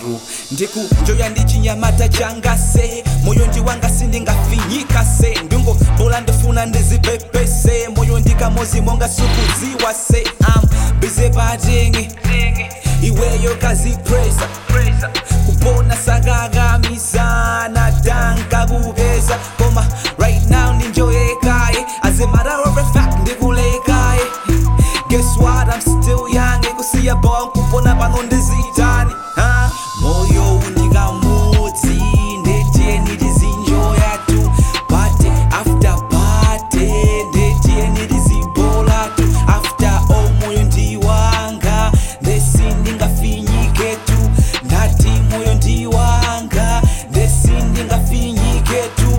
masugaro ndikujoya ndi chinyamata changa se moyo ndi wanga sindingafinyika se ndungo bola ndifuna ndizipepese moyo ndikamozi monga sukudziwa se am bize patingi iweyo kazipresa kupona sakakamisana tanka kupeza koma right now ndinjoyekaye as a matter of fact ndikulekaye guess what i'm still young ekusiya bon kupona pano ndizitani huh? moyo undikamudzi ndetieni tizinjoya tu pate after pate ndetieni tizibola tu after all moyo ndiwanga ndesi ndingafinyike tu ndati moyo ndiwanga ndesi ndingafinyike tu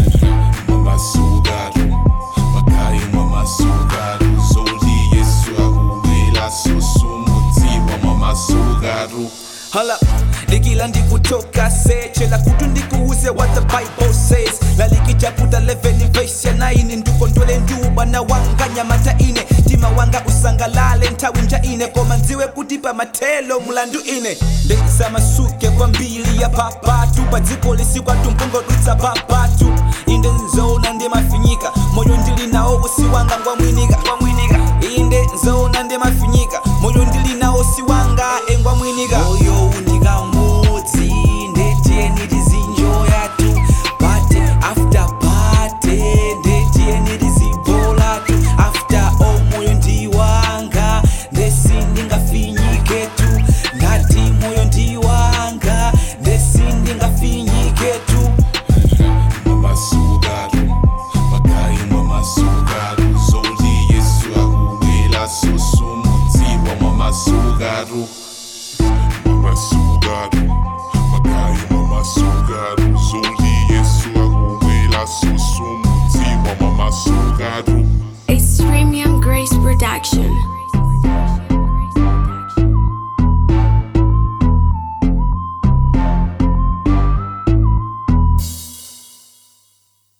mamasugaro makayi mamasugaro zoli yesu akuwela sosumudziwa mamasugaro Hala, likila ndikutoka se chela kutu ndikuuze what the bible says lalikijaputa 11 verse ya 9 ndukondwele nduba na wanga nyamata ine tima wanga usangalale nthawi nja ine koma ndziwe kuti pa mathelo mulandu ine ndisamasuke kwambiri ya papatu pa dziko lisikwatu mpungodutsa papatu inde nzona ndimafinyika moyo ndili nawo usiwanga ngwamwinika inde nzona ndimafinyika moyo ndili nawo siwanga engwamwinika moyo undikamudzi ndetieni tizinjoya tu pate after pate ndetieni tizibola tu after all moyo ndiwanga ndesi ndingafinyike tu ndati moyo ndiwanga ndesi ndingafinyike tu mamasugaro makayi mamasugaro zoli yesu akuwela sosumudziwa mamasugaro mamasugaro makayi mamasugaro zoli yesu akuwela sosumudziwa mamasugaro It's Premium Grace Production.